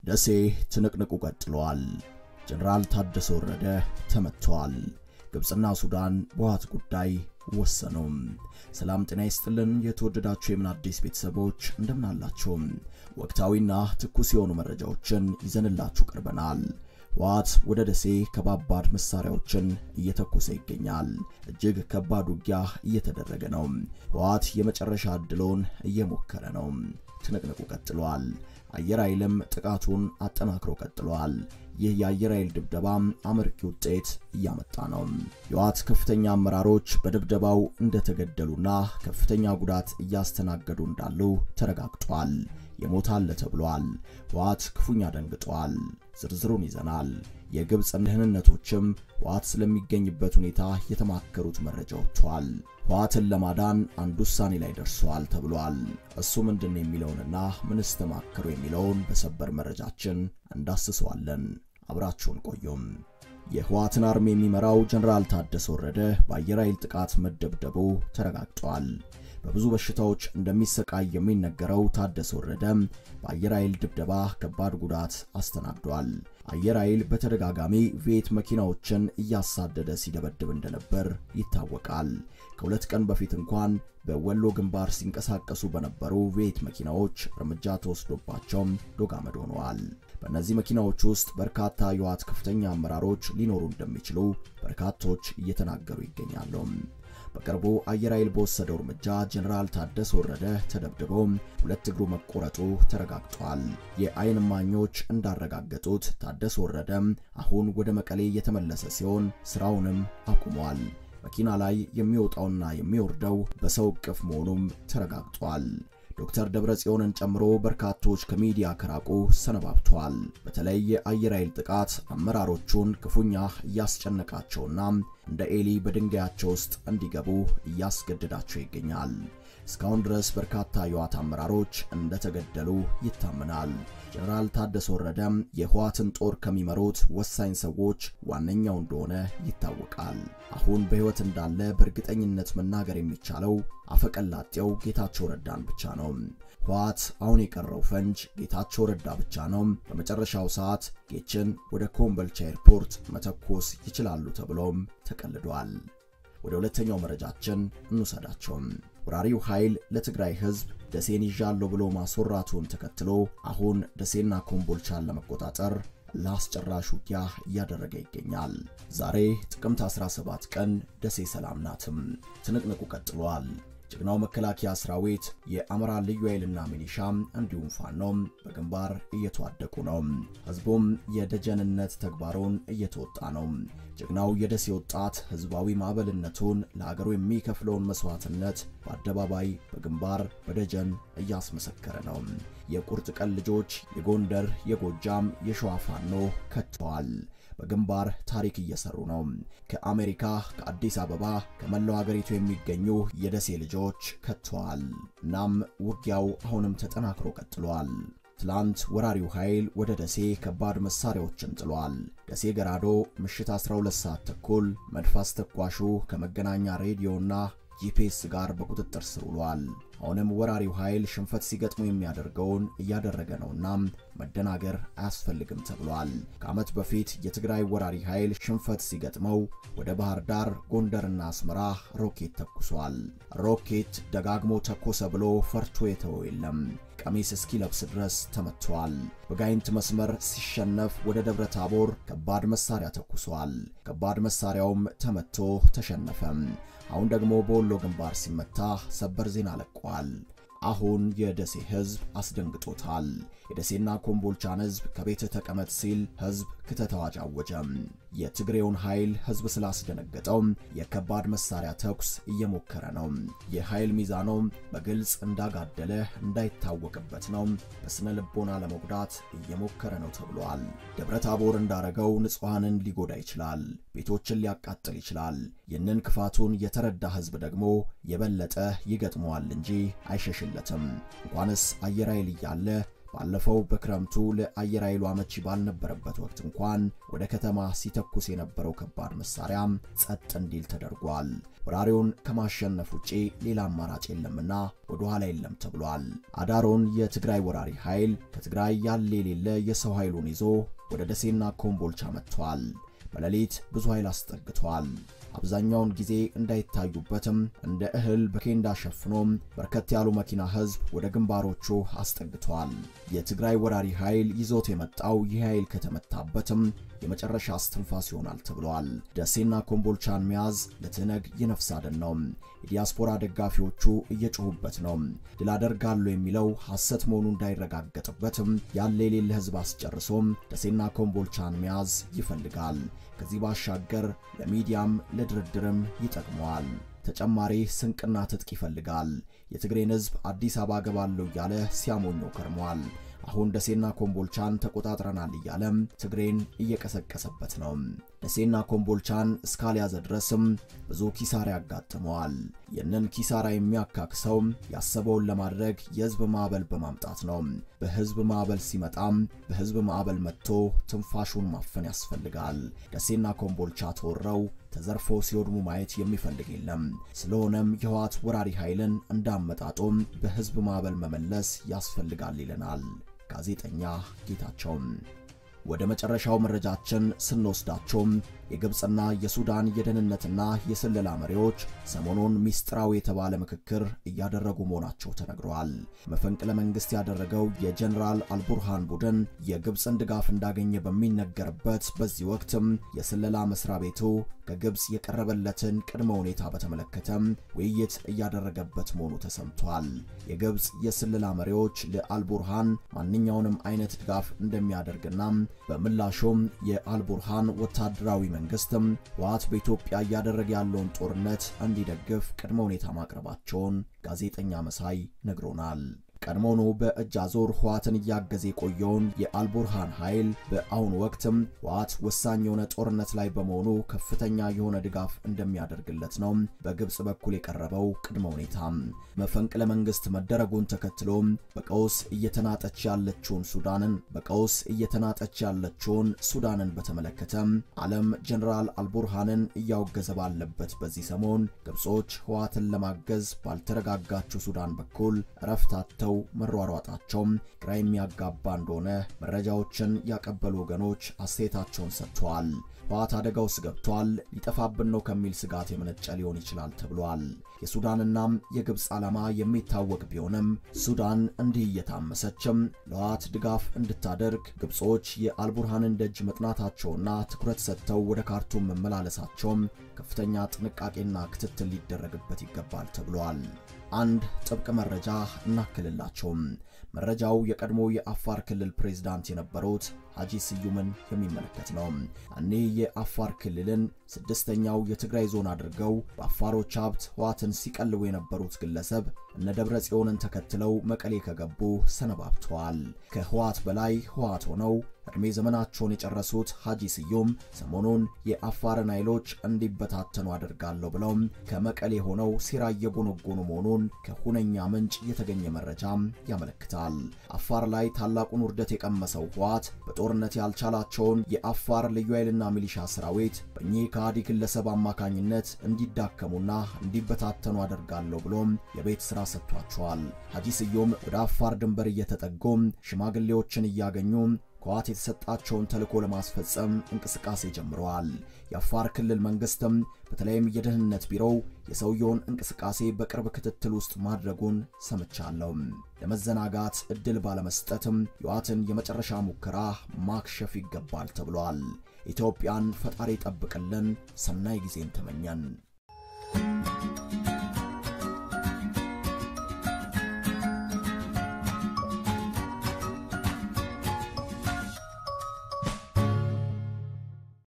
ደሴ ትንቅንቁ ቀጥሏል። ጀነራል ታደሰ ወረደ ተመቷል። ግብፅና ሱዳን በህወሓት ጉዳይ ወሰኑም። ሰላም ጤና ይስጥልን። የተወደዳችሁ የምን አዲስ ቤተሰቦች እንደምናላችሁ ወቅታዊና ትኩስ የሆኑ መረጃዎችን ይዘንላችሁ ቀርበናል። ህወሓት ወደ ደሴ ከባባድ መሳሪያዎችን እየተኮሰ ይገኛል። እጅግ ከባድ ውጊያ እየተደረገ ነው። ህወሓት የመጨረሻ ዕድሉን እየሞከረ ነው። ትንቅንቁ ቀጥሏል። አየር ኃይልም ጥቃቱን አጠናክሮ ቀጥሏል። ይህ የአየር ኃይል ድብደባ አመርቂ ውጤት እያመጣ ነው። የህወሓት ከፍተኛ አመራሮች በድብደባው እንደተገደሉና ከፍተኛ ጉዳት እያስተናገዱ እንዳሉ ተረጋግጧል። የሞት አለ ተብሏል። ህወሓት ክፉኛ ደንግጧል። ዝርዝሩን ይዘናል። የግብፅ ደህንነቶችም ህወሓት ስለሚገኝበት ሁኔታ የተማከሩት መረጃ ወጥቷል። ህወሓትን ለማዳን አንድ ውሳኔ ላይ ደርሷል ተብሏል። እሱ ምንድን ነው የሚለውንና ምንስ ተማከሩ የሚለውን በሰበር መረጃችን እንዳስሰዋለን። አብራችሁን ቆዩም። የህወሓትን አርሚ የሚመራው ጀነራል ታደሰ ወረደ በአየር ኃይል ጥቃት መደብደቡ ተረጋግጧል። በብዙ በሽታዎች እንደሚሰቃይ የሚነገረው ታደሰ ወረደ በአየር ኃይል ድብደባ ከባድ ጉዳት አስተናግዷል። አየር ኃይል በተደጋጋሚ ቪኤት መኪናዎችን እያሳደደ ሲደበድብ እንደነበር ይታወቃል። ከሁለት ቀን በፊት እንኳን በወሎ ግንባር ሲንቀሳቀሱ በነበሩ ቪኤት መኪናዎች እርምጃ ተወስዶባቸው ዶጋመድ ሆነዋል። በእነዚህ መኪናዎች ውስጥ በርካታ የህወሓት ከፍተኛ አመራሮች ሊኖሩ እንደሚችሉ በርካቶች እየተናገሩ ይገኛሉ። በቅርቡ አየር ኃይል በወሰደው እርምጃ ጀነራል ታደሰ ወረደ ተደብድቦ ሁለት እግሩ መቆረጡ ተረጋግጧል። የአይን እማኞች እንዳረጋገጡት ታደሰ ወረደ አሁን ወደ መቀሌ የተመለሰ ሲሆን ስራውንም አቁሟል። መኪና ላይ የሚወጣውና የሚወርደው በሰው እቅፍ መሆኑም ተረጋግጧል። ዶክተር ደብረ ጽዮንን ጨምሮ በርካቶች ከሚዲያ ከራቁ ሰነባብተዋል። በተለይ የአየር ኃይል ጥቃት አመራሮቹን ክፉኛ እያስጨነቃቸውና እንደ ኤሊ በድንጋያቸው ውስጥ እንዲገቡ እያስገደዳቸው ይገኛል። እስካሁን ድረስ በርካታ የህወሓት አመራሮች እንደተገደሉ ይታመናል። ጀነራል ታደሰ ወረደ የህወሓትን ጦር ከሚመሩት ወሳኝ ሰዎች ዋነኛው እንደሆነ ይታወቃል። አሁን በህይወት እንዳለ በእርግጠኝነት መናገር የሚቻለው አፈቀላጤው ጌታቸው ረዳን ብቻ ነው። ህወሓት አሁን የቀረው ፈንጅ ጌታቸው ረዳ ብቻ ነው። በመጨረሻው ሰዓት ጌችን ወደ ኮምቦልቻ ኤርፖርት መተኮስ ይችላሉ ተብሎም ተቀልዷል። ወደ ሁለተኛው መረጃችን እንውሰዳቸው። ወራሪው ኃይል ለትግራይ ህዝብ ደሴን ይዣለሁ ብሎ ማስወራቱን ተከትሎ አሁን ደሴና ኮምቦልቻን ለመቆጣጠር ለአስጨራሽ ውጊያ እያደረገ ይገኛል። ዛሬ ጥቅምት 17 ቀን ደሴ ሰላም ናትም። ትንቅንቁ ቀጥሏል። ጀግናው መከላከያ ሰራዊት የአማራ ልዩ ኃይልና ሚሊሻ እንዲሁም ፋኖም በግንባር እየተዋደቁ ነው። ህዝቡም የደጀንነት ተግባሩን እየተወጣ ነው። ጀግናው የደሴ ወጣት ህዝባዊ ማዕበልነቱን ለሀገሩ የሚከፍለውን መስዋዕትነት በአደባባይ በግንባር በደጀን እያስመሰከረ ነው። የቁርጥ ቀን ልጆች የጎንደር፣ የጎጃም፣ የሸዋ ፋኖ ከትተዋል። በግንባር ታሪክ እየሰሩ ነው። ከአሜሪካ፣ ከአዲስ አበባ፣ ከመላው ሀገሪቱ የሚገኙ የደሴ ልጆች ከትተዋል። እናም ውጊያው አሁንም ተጠናክሮ ቀጥሏል። ትላንት ወራሪው ኃይል ወደ ደሴ ከባድ መሳሪያዎችን ጥሏል። ደሴ ገራዶ ምሽት 12 ሰዓት ተኩል መድፍ አስተኳሹ ከመገናኛ ሬዲዮና ጂፒኤስ ጋር በቁጥጥር ስር ውሏል። አሁንም ወራሪው ኃይል ሽንፈት ሲገጥሙ የሚያደርገውን እያደረገ ነውና መደናገር አያስፈልግም ተብሏል። ከዓመት በፊት የትግራይ ወራሪ ኃይል ሽንፈት ሲገጥመው ወደ ባህር ዳር፣ ጎንደርና አስመራ ሮኬት ተኩሷል። ሮኬት ደጋግሞ ተኮሰ ብሎ ፈርቶ የተወው የለም። ቀሚስ እስኪለብስ ድረስ ተመቷል። በጋይንት መስመር ሲሸነፍ ወደ ደብረ ታቦር ከባድ መሳሪያ ተኩሷል። ከባድ መሳሪያውም ተመቶ ተሸነፈም። አሁን ደግሞ በወሎ ግንባር ሲመታ ሰበር ዜና ለቋል። አሁን የደሴ ህዝብ አስደንግጦታል። የደሴና ኮምቦልቻን ህዝብ ከቤት ተቀመጥ ሲል ህዝብ ክተት አዋጅ አወጀም። የትግሬውን ኃይል ህዝብ ስላስደነገጠው የከባድ መሳሪያ ተኩስ እየሞከረ ነው። የኃይል ሚዛኑ በግልጽ እንዳጋደለ እንዳይታወቅበት ነው። በስነ ልቦና ለመጉዳት እየሞከረ ነው ተብሏል። ደብረ ታቦር እንዳረገው ንጹሐንን ሊጎዳ ይችላል። ቤቶችን ሊያቃጥል ይችላል። ይህንን ክፋቱን የተረዳ ህዝብ ደግሞ የበለጠ ይገጥመዋል እንጂ አይሸሽለትም። እንኳንስ አየር ኃይል እያለ ባለፈው በክረምቱ ለአየር ኃይሉ አመቺ ባልነበረበት ወቅት እንኳን ወደ ከተማ ሲተኩስ የነበረው ከባድ መሳሪያ ጸጥ እንዲል ተደርጓል። ወራሪውን ከማሸነፍ ውጪ ሌላ አማራጭ የለምና ወደ ኋላ የለም ተብሏል። አዳሮን የትግራይ ወራሪ ኃይል ከትግራይ ያለ የሌለ የሰው ኃይሉን ይዞ ወደ ደሴና ኮምቦልቻ መጥቷል። በሌሊት ብዙ ኃይል አስጠግቷል። አብዛኛውን ጊዜ እንዳይታዩበትም እንደ እህል በኬንዳ ሸፍኖም በርከት ያሉ መኪና ህዝብ ወደ ግንባሮቹ አስጠግቷል። የትግራይ ወራሪ ኃይል ይዞት የመጣው ይህ ኃይል ከተመታበትም የመጨረሻ እስትንፋስ ይሆናል ተብሏል። ደሴና ኮምቦልቻን መያዝ ለትነግ የነፍስ አድን ነው። የዲያስፖራ ደጋፊዎቹ እየጮሁበት ነው። ድል አደርጋለሁ የሚለው ሐሰት መሆኑ እንዳይረጋገጥበትም ያለ የሌለ ህዝብ አስጨርሶም ደሴና ኮምቦልቻን መያዝ ይፈልጋል። ከዚህ ባሻገር ለሚዲያም ለድርድርም ይጠቅመዋል። ተጨማሪ ስንቅና ትጥቅ ይፈልጋል። የትግሬን ህዝብ አዲስ አበባ ገባለሁ እያለ ሲያሞኘው ከርሟል። አሁን ደሴና ኮምቦልቻን ተቆጣጥረናል እያለም ትግሬን እየቀሰቀሰበት ነው። ደሴና ኮምቦልቻን እስካልያዘ ድረስም ብዙ ኪሳራ ያጋጥመዋል። ይህንን ኪሳራ የሚያካክሰው ያሰበውን ለማድረግ የህዝብ ማዕበል በማምጣት ነው። በህዝብ ማዕበል ሲመጣም በህዝብ ማዕበል መጥቶ ትንፋሹን ማፈን ያስፈልጋል። ደሴና ኮምቦልቻ ተወረው ተዘርፎ ሲወድሙ ማየት የሚፈልግ የለም። ስለሆነም የህወሓት ወራሪ ኃይልን እንዳመጣጦም በህዝብ ማዕበል መመለስ ያስፈልጋል ይለናል ጋዜጠኛ ጌታቸው። ወደ መጨረሻው መረጃችን ስንወስዳቸውም የግብፅና የሱዳን የደህንነትና የስለላ መሪዎች ሰሞኑን ሚስጥራዊ የተባለ ምክክር እያደረጉ መሆናቸው ተነግረዋል። መፈንቅለ መንግስት ያደረገው የጀኔራል አልቡርሃን ቡድን የግብፅን ድጋፍ እንዳገኘ በሚነገርበት በዚህ ወቅትም የስለላ መስሪያ ቤቱ ከግብፅ የቀረበለትን ቅድመ ሁኔታ በተመለከተ ውይይት እያደረገበት መሆኑ ተሰምቷል። የግብፅ የስለላ መሪዎች ለአልቡርሃን ማንኛውንም አይነት ድጋፍ እንደሚያደርግና በምላሹም የአልቡርሃን ወታደራዊ መንግስትም ህወሓት በኢትዮጵያ እያደረገ ያለውን ጦርነት እንዲደግፍ ቅድመ ሁኔታ ማቅረባቸውን ጋዜጠኛ መሳይ ነግሮናል። ቀድሞውኑ በእጅ አዙር ህወሓትን እያገዘ የቆየውን የአልቡርሃን ኃይል በአሁኑ ወቅትም ህወሓት ወሳኝ የሆነ ጦርነት ላይ በመሆኑ ከፍተኛ የሆነ ድጋፍ እንደሚያደርግለት ነው በግብፅ በኩል የቀረበው ቅድመ ሁኔታ። መፈንቅለ መንግስት መደረጉን ተከትሎ በቀውስ እየተናጠች ያለችውን ሱዳንን በቀውስ እየተናጠች ያለችውን ሱዳንን በተመለከተ ዓለም ጀኔራል አልቡርሃንን እያወገዘ ባለበት በዚህ ሰሞን ግብጾች ህወሓትን ለማገዝ ባልተረጋጋችው ሱዳን በኩል እረፍታተው መሯሯጣቸው ግራ የሚያጋባ እንደሆነ መረጃዎችን ያቀበሉ ወገኖች አስተያየታቸውን ሰጥተዋል። ህወሓት አደጋ ውስጥ ገብቷል፣ ሊጠፋብን ነው ከሚል ስጋት የመነጨ ሊሆን ይችላል ተብሏል። የሱዳንና የግብፅ ዓላማ የሚታወቅ ቢሆንም ሱዳን እንዲህ እየታመሰችም ለህወሓት ድጋፍ እንድታደርግ ግብጾች የአልቡርሃንን ደጅ መጥናታቸውና ትኩረት ሰጥተው ወደ ካርቱም መመላለሳቸውም ከፍተኛ ጥንቃቄና ክትትል ሊደረግበት ይገባል ተብሏል። አንድ ጥብቅ መረጃ እናክልላቸውም። መረጃው የቀድሞ የአፋር ክልል ፕሬዝዳንት የነበሩት ሀጂ ስዩምን የሚመለከት ነው። እኒህ የአፋር ክልልን ስድስተኛው የትግራይ ዞን አድርገው በአፋሮች ሀብት ህወሓትን ሲቀልቡ የነበሩት ግለሰብ እነ ደብረ ጽዮንን ተከትለው መቀሌ ከገቡ ሰነባብተዋል። ከህወሓት በላይ ህወሓት ሆነው ዕድሜ ዘመናቸውን የጨረሱት ሀጂ ስዩም ሰሞኑን የአፋርን ኃይሎች እንዲበታተኑ አደርጋለሁ ብለው ከመቀሌ ሆነው ሴራ እየጎነጎኑ መሆኑን ከሁነኛ ምንጭ የተገኘ መረጃም ያመለክታል። አፋር ላይ ታላቁን ውርደት የቀመሰው ህወሓት በጦርነት ያልቻላቸውን የአፋር ልዩ ኃይልና ሚሊሻ ሰራዊት በእኚህ ከሃዲ ግለሰብ አማካኝነት እንዲዳከሙና እንዲበታተኑ አደርጋለሁ ብሎም የቤት ሥራ ሰጥቷቸዋል። ሀጂ ስዩም ወደ አፋር ድንበር እየተጠጉም ሽማግሌዎችን እያገኙ ከህወሓት የተሰጣቸውን ተልዕኮ ለማስፈጸም እንቅስቃሴ ጀምረዋል። የአፋር ክልል መንግስትም በተለይም የደህንነት ቢሮው የሰውየውን እንቅስቃሴ በቅርብ ክትትል ውስጥ ማድረጉን ሰምቻለሁ። ለመዘናጋት እድል ባለመስጠትም የህወሓትን የመጨረሻ ሙከራ ማክሸፍ ይገባል ተብሏል። ኢትዮጵያን ፈጣሪ ጠብቅልን። ሰናይ ጊዜን ተመኘን።